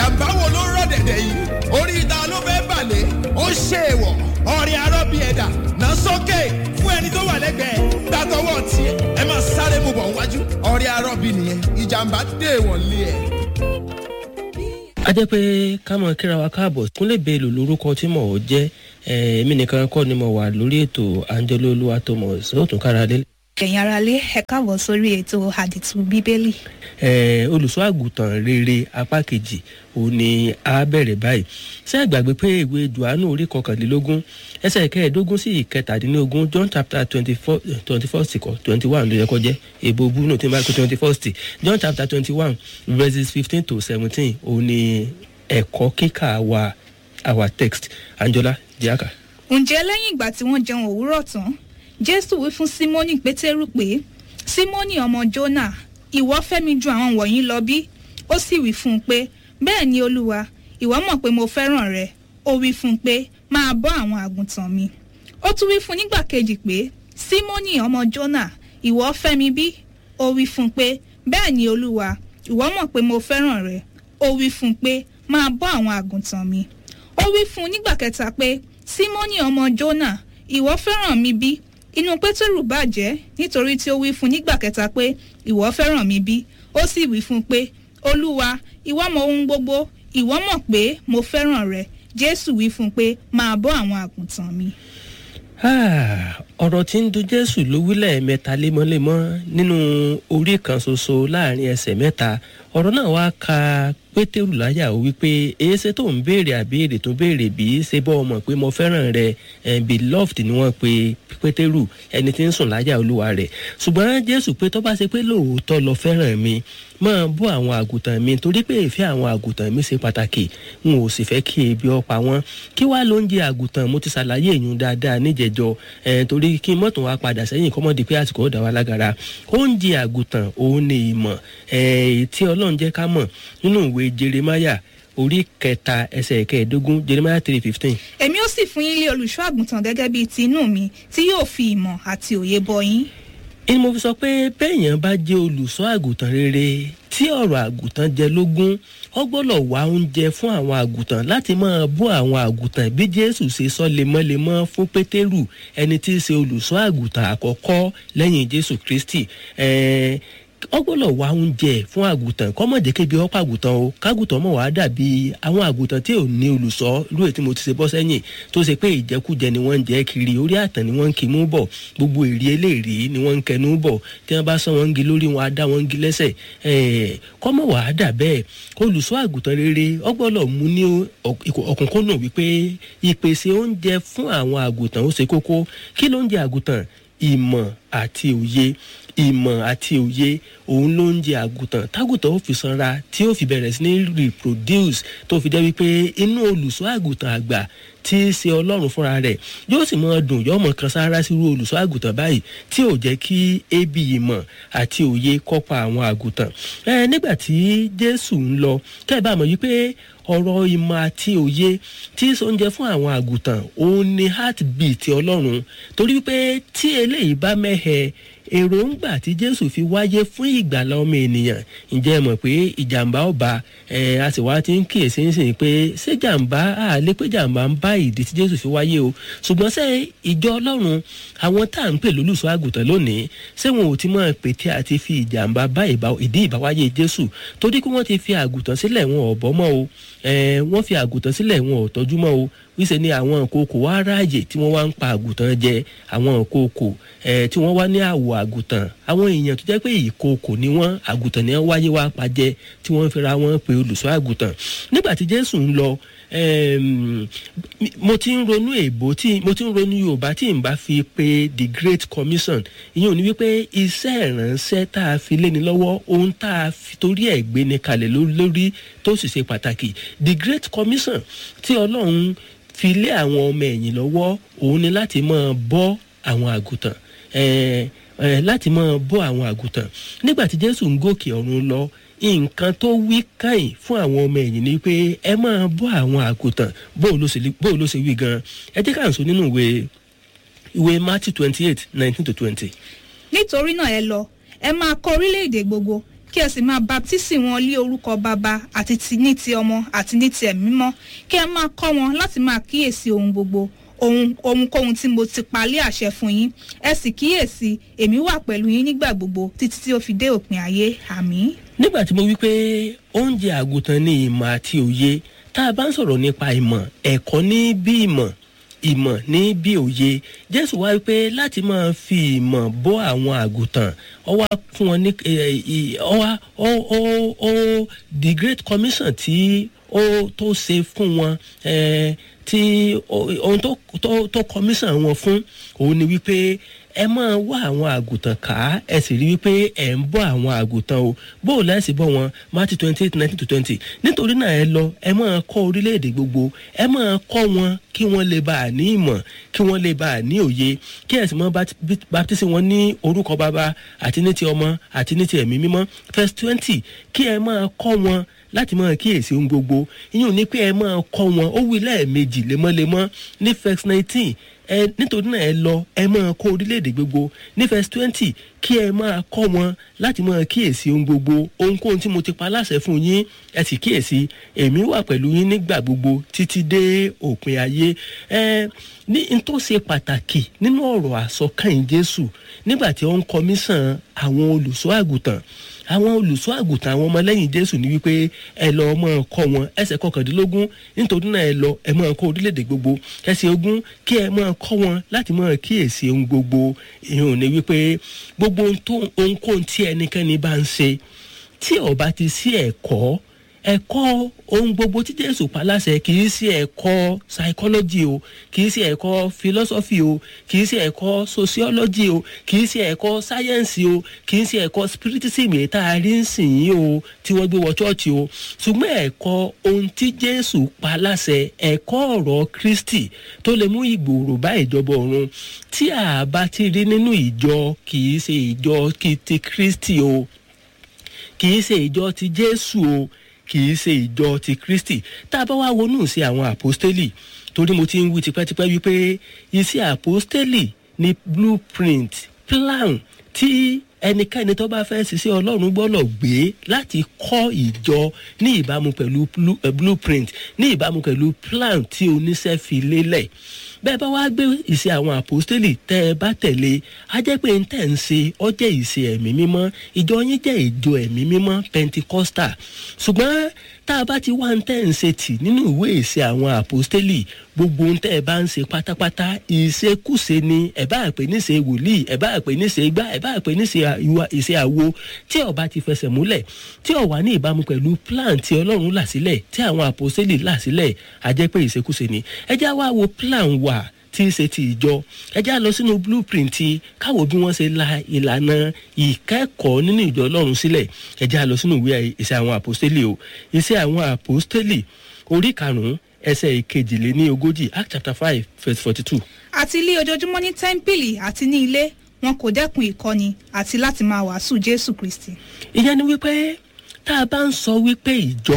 ìjàmbá wo ló rọ̀ dẹ̀dẹ̀ yìí orí ìta ló fẹ́ balẹ̀ ó ṣe èèwọ̀ ọ̀rẹ́ arọ́bí ẹ̀dà náà sókè fún ẹni tó wà lẹ́gbẹ̀ẹ́ gbàtọ́wọ́ tiẹ̀ ẹ máa sáré mu bọ̀ wájú ọ̀rẹ́ arọ́bí nìyẹn ìjàmbá dé wọ̀lé ẹ̀. a jẹ́ pé ká mọ̀ kíra wa káàbọ̀ kúnlẹ̀ bẹ́ẹ̀lù lórúkọ tí mò ń jẹ́ èmi nìkan kọ́ ni mo wà lórí ètò angelo olúwa thomas ó tún kára lé. ẹ̀yin aráalé ẹ káàbọ̀ sórí ètò àdìtú bíbélì. olùṣọ́ àgùntàn rere apá kejì ò ní a bẹ̀rẹ̀ báyìí ṣé ẹ gbàgbé pé ìwé johannu orí kọkànlélógún ẹsẹ̀ kẹẹ̀ẹ́dógún sí ìkẹtàdínlógún john chapter twenty four twenty first kọ twenty one ló yẹ kó jẹ́ èbó búnú tí n bá kó twenty first john chapter twenty one verses fifteen to seventeen ò ní ẹ̀kọ́ kíkà wa our text anjola diaka. ǹjẹ́ lẹ́yìn ìgbà tí wọ́n jẹun òwúrọ̀ tán jésù wí fún símónì pétérù pé símónì ọmọ jónà ìwọ fẹ́ mi ju àwọn wọ̀nyí lọ bí ó sì wí fún un pé bẹ́ẹ̀ ni olúwa ìwọ mọ̀ pé mo fẹ́ràn rẹ ó wí fún un pé máa bọ́ àwọn àgùntàn mi ó tún wí fún un nígbà kejì pé símónì ọmọ jónà ìwọ fẹ́ mi bí ó wí fún un pé bẹ́ẹ̀ ni olúwa ìwọ mọ̀ pé mo fẹ́ràn rẹ ó wí fún un pé máa bọ́ àwọn àgùntàn mi ó wí fún un nígbà kẹta pé símónì ọmọ jónà ìwọ fẹ́ràn mi bí inú pétérù bàjẹ́ nítorí tí ó wí fún un nígbà kẹta pé ìwọ fẹ́ràn mi bí ó sì wí fún un pé olúwa ìwọ mọ ohun gbogbo ìwọ mọ̀ pé mo fẹ́ràn rẹ jésù wí fún un pé máa bọ́ àwọn àgùntàn mi. ọ̀rọ̀ tí ń dun jésù ló wílẹ̀ mẹ́ta lemọ́lemọ́ nínú orí kan ṣoṣo láàrin ẹsẹ̀ mẹ́ta ọ̀rọ̀ náà wá ka pétérù láyà ó wípé èéṣe tó ń béèrè àbéèrè tó béèrè bí ṣe bọ́ ọmọ pé mo fẹ́ràn rẹ beloved ni wọ́n pe pétérù ẹni tí ń sùn láyà olúwa rẹ̀ ṣùgbọ́n jésù pé tó bá ṣe pé lóòótọ́ lọ fẹ́ràn mi máa bọ́ àwọn àgùntàn mi torí pé ìfẹ́ àwọn àgùntàn mi ṣe pàtàkì n ò sì fẹ́ kí ebi ọ̀pá wọn kí wàá ló ń jẹ àgùntàn mo ti ṣàlàyé èyàn dáadáa níjẹjọ torí kí mọ́tò wa padà sẹ́yìn kọ́mọ́dé pé àsìkò ọ̀dà wa lágara oúnjẹ àgùntàn òun ni ìmọ̀ tí ọlọ́run jẹ́ ká mọ̀ nínú ìwé jeremaya orí kẹta ẹsẹ̀ kẹẹ̀ẹ́dógún jeremaya three fifteen. èmi ó sì fún yín lé olùṣọ́ àgùntàn gẹ́gẹ́ bíi ti inú mi tí yóò fi ìmọ̀ àti òye bọ yín ni mo fi sọ pé bẹ́ẹ̀yàn bá jẹ́ olùṣọ́ àgùntàn rere tí ọ̀rọ̀ àgùntàn jẹ lógún ó gbọ́dọ̀ wá oúnjẹ fún àwọn àgùntàn láti máa bọ́ àwọn àgùntàn bí jésù ṣe sọ lemọ́lemọ́ fún pétérù ẹni tí í ṣe olùṣọ́ àgùntàn àkọ́kọ́ lẹ́yìn jésù kristi ọ gbọ́dọ̀ wá oúnjẹ fún àgùntàn kọ́mọ̀dé kébi ọ́pọ̀ àgùntàn o kágùntàn mọ̀ wá dàbí àwọn àgùntàn tí ò ní olùsọ́ irú ètí mo ti ṣe bọ́ sẹ́yìn tó ṣe pé ìjẹkújẹ ni wọ́n ń jẹ́ kiri orí àtàn ni wọ́n ń kí mú bọ̀ gbogbo èrè eléèrí ni wọ́n ń kẹnu bọ̀ tí wọ́n bá sọ wọ́n ń gi lórí wọn á dá wọ́n ń gi lẹ́sẹ̀ kọ́mọ̀ wá dà bẹ́ẹ̀ olùsọ́ àgùntàn rere ọ gbọ́dọ̀ mú ní ọ̀kúnkúnnù wípé ìpèsè oúnjẹ fún àwọn àgùntàn ó ṣe kókó kí ló ń jẹ àgùntàn ìmọ̀ àti òye ìmọ̀ àti òye òun ló ń jẹ àgùntàn tágùntàn ó fi sanra tí ó fi bẹ̀rẹ̀ sí ní reproduce tó fi jẹ́ wípé inú olùṣọ́ àgùntàn àgbà tí í ṣe ọlọ́run fúnra rẹ̀ yóò sì máa dùn yóò mọ̀ kan sára sírú olùṣọ́ àgùntàn báyìí tí ò jẹ́ kí ebi ìmọ̀ àti òye kọ́pa àwọn àgùntàn. ẹ nígbà tí jésù ń lọ kẹ́ ẹ bá mọ̀ yí pé ọ̀rọ̀ ìmọ̀ àti òye tí sóúnjẹ fún àwọn àgùntàn òun ni heartbeat ọlọ́run torí pé tí eléyìí bá mẹ́hẹ̀ èròǹgbà tí jésù fi wáyé fún ìgbàlá ọmọ ènìyàn ǹjẹ́ ẹ mọ̀ pé ìjàmbá ọba ẹ̀ a sì wá ti ń kíyèsí nísìnyí pé ṣé jàmbá àlẹ́ pé jàmbá ń bá ìdí tí jésù fi wáyé o ṣùgbọ́n ṣé ìjọ ọlọ́run àwọn tá à ń pè lólùṣọ́ àgùntàn lónìí ṣé wọn ò ti mọ̀ pé tí a ti fi ìjàmbá bá ìdí ìbáwáyé jésù torí pé wọ́n ti fi àgùntàn sílẹ̀ wọn ò bọ́ mọ́ o wọ́n fi àgùntàn sílẹ̀ wọn ò tọ́jú mọ́ o wíṣẹ́ ni àwọn ìkookò wá ráàyè tí wọ́n wá ń pa àgùntàn jẹ àwọn ìkookò tí wọ́n wá ní àwọ̀ àgùntàn àwọn èèyàn tó jẹ́ pé ìkookò ni wọ́n àgùntàn ni wọ́n wáyé wá pa jẹ tí wọ́n fira wọn pe olùṣọ́ àgùntàn nígbà tí jésù ń lọ mo ti ń ronú èbó tí mo ti ń ronú yorùbá tí n bá fi pe the great commission ìyẹn ò ní wípé iṣẹ́ ìránṣẹ́ tá a fi léni lọ́wọ́ ohun tá a fi torí ẹ̀ gbé ni kalẹ̀ lórí tó sì ṣe pàtàkì the great commission tí ọlọ́run fi lé àwọn ọmọ ẹ̀yìn lọ́wọ́ òun ni láti máa bọ́ àwọn àgùntàn láti máa bọ́ àwọn àgùntàn nígbà tí jésù ń gòkè ọ̀run lọ nǹkan tó wí káyìn fún àwọn ọmọ ẹ̀yìn ni pé ẹ máa bọ́ àwọn àgùntàn bóò ló ṣe wí gan ẹ jẹ́ ká ń sọ nínú ìwé ìwé matthew twenty eight nineteen to twenty. nítorí náà ẹ lọ ẹ máa kọ orílẹ̀-èdè gbogbo kí ẹ sì máa baptisi wọn lé orúkọ bàbá àti ti ní ti ọmọ àti ní ti ẹ̀mí mímọ́ kí ẹ máa kọ́ wọn láti máa kíyèsí ohun gbogbo ohun ohunkóhun tí mo ti palẹ̀ àṣẹ fún yín ẹ sì kíyèsí èmi wà pẹ̀lú yín nígbà gbogbo títí tí ó fi dé òpin ayé àmì. nígbà tí mo wí pé oúnjẹ àgùntàn ní ìmọ̀ àti òye tá a bá ń sọ̀rọ̀ nípa ìmọ̀ ẹ̀kọ́ ní bí ìmọ̀ ìmọ̀ ní bí òye jésù wá wípé láti máa fi ìmọ̀ bọ́ àwọn àgùntàn ọ wá fún wọn ní ọ wá ó ó ó the great commission tí ó tó ṣe fún wọn tí ohun tó tó tó commission wọn fún òun ni wípé ẹ máa wá àwọn àgùntàn ká ẹ sì rí wípé ẹ ń bọ́ àwọn àgùntàn o bó o lẹ́sìn bọ́ wọn Matthew twenty eight nineteen to twenty nítorí náà ẹ lọ ẹ máa kọ́ orílẹ̀-èdè gbogbo ẹ máa kọ́ wọn kí wọ́n lè bá a ní ìmọ̀ kí wọ́n lè bá a ní òye kí ẹ sì mọ́ baptisi wọn ní orúkọ bàbá àti ní ti ọmọ àti ní ti ẹ̀mí mímọ́ verse twenty kí ẹ máa kọ́ wọn láti máa kíyèsí ohun gbogbo ìyẹn ní pé ẹ máa kọ́ wọn ó wí lẹ́ẹ̀mejì lemọ́lemọ́ ní verse nineteen ẹ nítorí náà ẹ lọ ẹ máa kọ́ orílẹ̀-èdè gbogbo ní verse twenty kí ẹ máa kọ́ wọn láti máa kíyèsí ohun gbogbo ohunkóhun tí mo ti pa láṣẹ fún yín ẹ sì kíyèsí èmi wà pẹ̀lú yín nígbà gbogbo títí dé òpin ayé ẹ ní n tó ṣe pàtàkì nínú ọ̀rọ̀ àsọkàn Jésù nígbà tí ó ń kọmíṣàn àwọn olùṣọ́ àgùntàn àwọn olùṣọ́ àgùntàn àwọn ọmọlẹ́yìn jésù ní wípé ẹ lọ ọmọ kọ́ wọn ẹsẹ̀ kọkàndínlógún nítorí náà ẹ lọ ẹ máa kọ́ orílẹ̀-èdè gbogbo ẹsẹ̀ ogún kí ẹ máa kọ́ wọn láti máa kíyèsí ohun gbogbo ìhùn ní wípé gbogbo ohunkóhun tí ẹnikẹ́ni bá ń ṣe tí ó bá ti sí ẹ̀kọ́ ẹ̀kọ́ ohun gbogbo tí jésù pa láṣẹ kì í sí ẹ̀kọ́ psychology o kì í sí ẹ̀kọ́ philosophy o kì í sí ẹ̀kọ́ sociology o kì í sí ẹ̀kọ́ science o kì í sí ẹ̀kọ́ spiritism èyí tá a rí ń sìn yín o tí wọ́n gbé wọ chọ́ọ̀chì o ṣùgbọ́n ẹ̀kọ́ ohun tí jésù pa láṣẹ ẹ̀kọ́ ọ̀rọ̀ kristi tó lè mú ìgbòòrò bá ìjọba ọ̀run tí a bá ti rí nínú ìjọ kì í ṣe ìjọ ti kristi o kì í ṣe ìjọ ti jésù o kì í ṣe ìjọ ti kristi tá a bá wá wọnú sí àwọn àpọ́stélì torí mo ti ń wí tipẹ́tipẹ́ wípé iṣẹ́ àpọ́stélì ni blueprint plan tí ẹnikẹ́ni tó bá fẹ́ ṣiṣẹ́ ọlọ́run gbọ́dọ̀ gbé láti kọ́ ìjọ ní ìbámu pẹ̀lú blueprint ní ìbámu pẹ̀lú plan tí oníṣẹ́ fi lélẹ̀ bẹ́ẹ̀ bá wá gbé ìṣe àwọn àpòstélì tẹ́ ẹ bá tẹ̀lé á jẹ́ pé ń tẹ̀ ń ṣe ọ jẹ́ ìṣe ẹ̀mí mímọ́ ìjọ yín jẹ́ ìjọ ẹ̀mí mímọ́ pentikosta ṣùgbọ́n tá a bá ti wá ń tẹ̀ ń ṣe tì nínú ìwé ìṣe àwọn àpòstélì gbogbo ń tẹ́ ẹ bá ń ṣe pátápátá ìṣekúṣe ni ẹ bá pè níṣe wòlíì ẹ bá pè níṣe gbá ẹ bá pè níṣe ìṣe àwo tí ó bá ti fẹsẹ̀ múlẹ̀ tí ó wà ní ìbámu pẹ̀lú plan tí ọlọ́run là sílẹ̀ tí àwọn àpòstélì là sílẹ̀ á jẹ́ pé ìṣekúṣe ni ẹ já wá wo plan wa tí í ṣe ti ìjọ ẹ já lọ sínú blueprint káwo bí wọ́n ṣe la ìlànà ìkẹ́kọ̀ọ́ nínú ìjọ ọlọ́run sílẹ̀ ẹ já lọ sínú ìwé ìṣe àwọn àpòstélì o ìṣe àwọn àpòstélì orí karùn-ún ẹsẹ̀ ìkejìléní ogójì act chapter five verse forty two. àti ilé ojoojúmọ́ ní tẹ́ḿpìlì àti ní ilé wọn kò dẹ́kun ìkọ́ni àti láti máa wàásù jésù kristi. ìyẹn ni wípé tá a bá ń sọ wípé ìjọ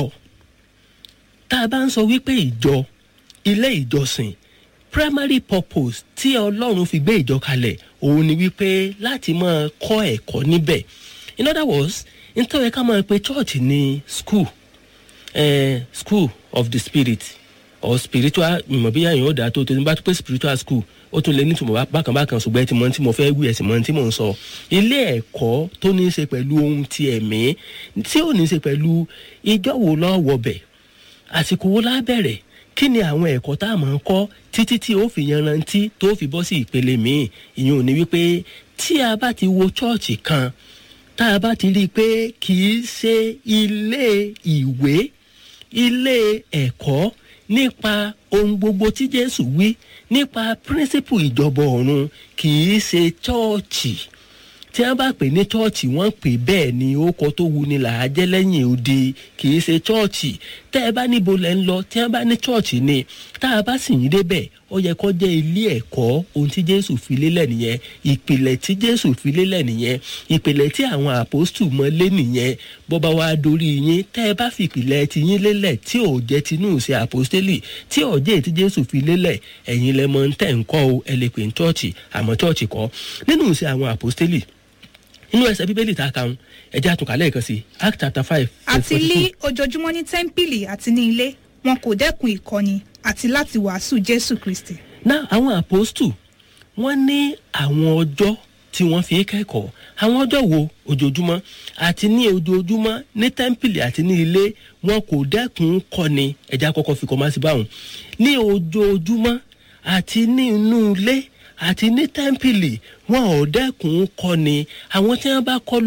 tá a bá ń sọ wípé ìjọ ilé ìjọsìn primary purpose tí ọlọ́run fi gbé ìjọ kalẹ̀ òun ni wípé láti máa kọ́ ẹ̀kọ́ níbẹ̀ in other words nítorí ká máa pe church ní school eh, school of the spirit or spiritual ìmọ̀ bí yàyàn ó dáa tó tó ní bá tó pé spiritual school ó tún lè nítumọ̀ bákan bákan ṣùgbọ́n ẹ ti mọ tí mo fẹ́ wí ẹ sì mọ tí mo ń sọ ilé ẹ̀kọ́ tó ní í ṣe pẹ̀lú ohun ti ẹ̀mí tí ò ní í ṣe pẹ̀lú ìjọ wo lọ́ọ́ wọbẹ̀ àsìkò wo lábẹ̀rẹ̀ kí ni àwọn ẹ̀kọ́ tá a máa ń kọ́ títí tí ó fi yanrantí tó fi bọ́ sí ìpele míì ìyẹn ò ní wípé tí a bá ti wo chọ́ọ̀chì kan tá a bá ti rí i pé kì í ṣe ilé ìwé ilé ẹ̀kọ́ nípa ohun gbogbo tí jésù wí nípa píríncípù ìjọba ọ̀run kì í ṣe chọ́ọ̀chì tí wọ́n bá pè ní chọ́ọ̀chì wọ́n pè bẹ́ẹ̀ ni ó kọ́ tó wu ni là á jẹ́ lẹ́yìn odi kì í ṣe chọ́ọ̀chì tẹ́ ẹ bá níbo lẹ́ ń lọ tí wọ́n bá ní chọ́ọ̀chì ni tá a bá sì yín débẹ̀ ó yẹ kó jẹ́ ilé ẹ̀kọ́ ohun tí jésù fi lélẹ̀ nìyẹn ìpìlẹ̀ tí jésù fi lélẹ̀ nìyẹn ìpìlẹ̀ tí àwọn àpòstù mọ lé nìyẹn bọ́ba wa dorí yín tẹ́ ẹ bá fi ìpìlẹ̀ ti yín lélẹ̀ tí ò jẹ́ tinú ṣe àpòstélì tí ò jẹ́ tí jésù fi lélẹ̀ ẹ̀yin lẹ mọ tẹ̀ ń kọ́ o ẹ lè pè ní chọ́ọ̀chì àmọ́ chọ́ọ̀chì kọ́ nínú ṣe àwọn àpòstélì inú ẹsẹ̀ bíbélì tá a kà ń ẹ̀jẹ̀ àtúnkálẹ̀ kan sí act chapter five. àti lí ojoojúmọ́ ní tẹ́ḿpìlì àti ní ilé wọn kò dẹ́kun ìkọ́ni àti láti wàásù jésù kristi. náà àwọn àpòstù wọ́n ní àwọn ọjọ́ tí wọ́n fi ń kẹ́kọ̀ọ́ àwọn ọjọ́ wo ojoojúmọ́ àti ní ojoojúmọ́ ní tẹ́ḿpìlì àti ní ilé wọn kò dẹ́kun kọ́ni ẹ̀já kọ́kọ́ fi kọ́ máa sí báwọn ní ojoojúmọ́ àti ní inú ilé àti ní tẹ́ḿpìlì wọn ò dẹ́kun kọ́ni àwọn tí wọ́n bá kọ́